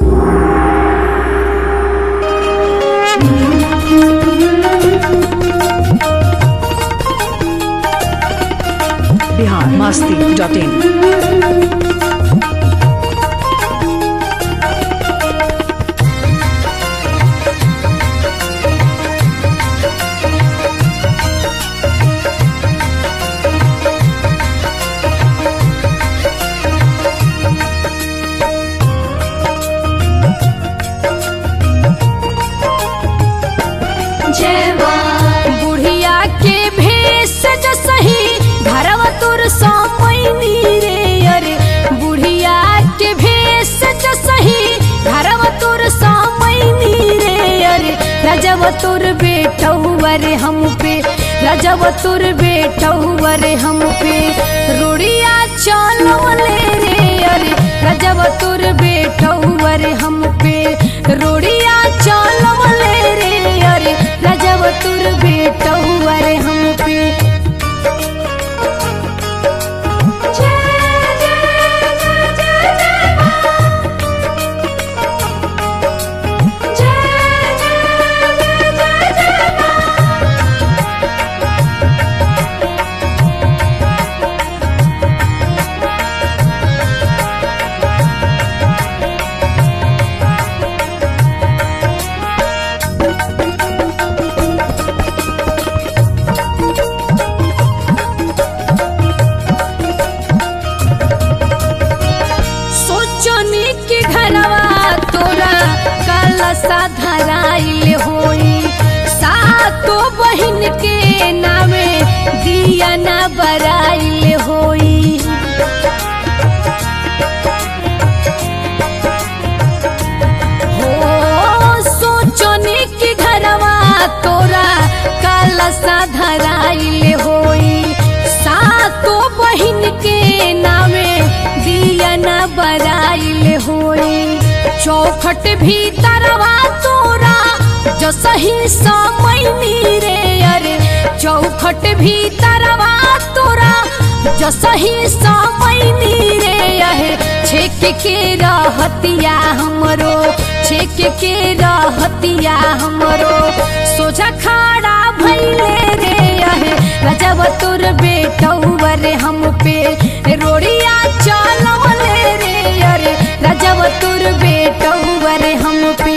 Bihar Masti dot in बुढ़िया के भेष जो सही घरवा तोर समैनी रे अरे बुढ़िया के भेष जो सही घरवा तोर समैनी रे अरे राजव तोर बेटौआ रे हम पे राजव तोर बेटौआ रे हम पे रोड़िया चलवले रे अरे राजव तोर बेटौआ रे हम पे रोड़िया चलवले रे अरे राजव तोर बेटौआ रे हम पे सोचनी के घरवा तोरा काला सा धराइल होई सातो बहिन के नामे दिया ना बराइल होई हो सोचनी के घरवा तोरा काला सा धराइल होई सातो बहिन के नामे दिया न बराइल होई चौखट भीतरवा तोरा जो सही समैनी रे अरे चौखट भीतरवा तोरा जो सही समैनी रे अहे छेक के रहतिया हमरो छेक के रहतिया हमरो सोझा खड़ा भैले रे अहे रजब तोर बेटौआ रे हम पे रोड़िया चलवले रे अरे रजब तोर बेटौआ रे हम पे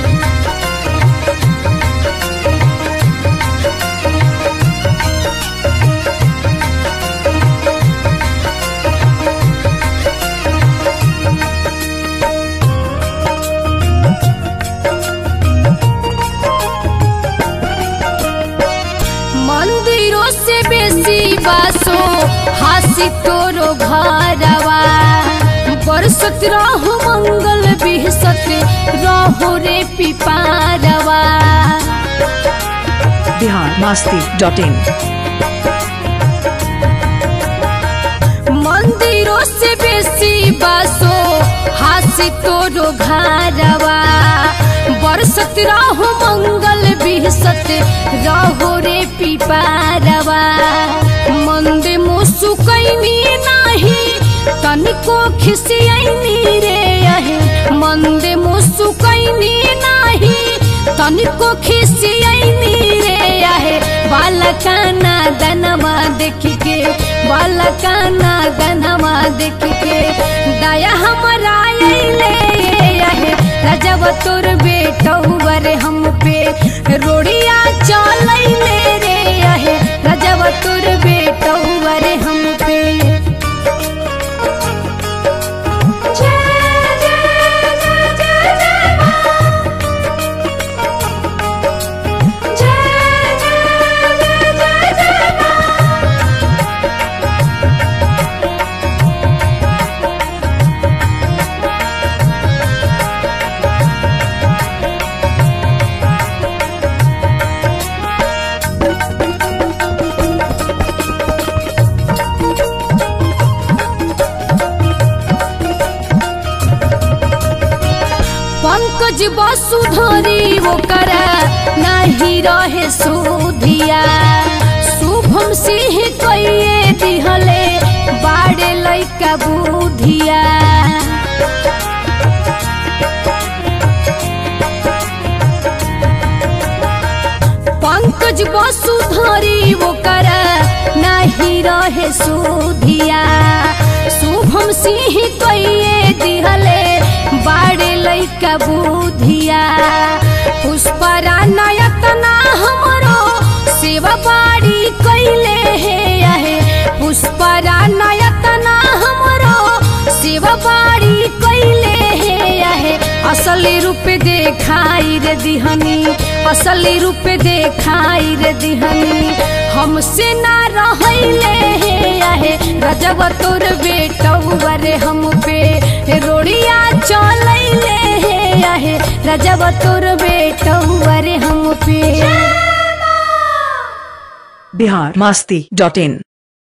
मंदिरों से बेसी बासो हासी तोरो घरवा बरसत रहो मंगल बिहसत रहो रे पिपारवा बिहार मस्ती डॉट इन मंदिरों से बेसी बासो हासी तोरो घरवा बरसत रहो मंगल बिहसत रहो रे पिपारवा मंद मुसुकैनी नाही तनिको खिसियैनी रे अहे मंद मुसुकैनी नाही तनिको खिसियैनी रे अहे बालकाना दनवा देख के बालकाना दनवा देख के दया हमरा अइले अहे रजब तोर बेटौआ रे हम पे रोड़िया चलैले रे अहे रजब तोर बेटौआ रे हम पे पंकज वसुधरी ओकर नहीं रहे सुधिया शुभम सिंह कइए दिहले बाड़े लइका बुधिया सुधरी वो कर नहीं रहे सुधिया शुभम सिंह कइए दिहले बाड़े लइका बुधिया पुष्परा नयतना हमरो सेवा बाड़ी कइले हे आहे पुष्परा नयतना हमरो सेवा बाड़ी कइले हे आहे असली रूप देखाई रे दिहनी असली रूप देखाई रे दिहनी हमसे ना रहले हे आहे रजब तोर बेटौआ रे हम पे रोड़िया चलैले हे आहे रजब तोर बेटौआ रे हम पे बिहार मास्ती डॉट इन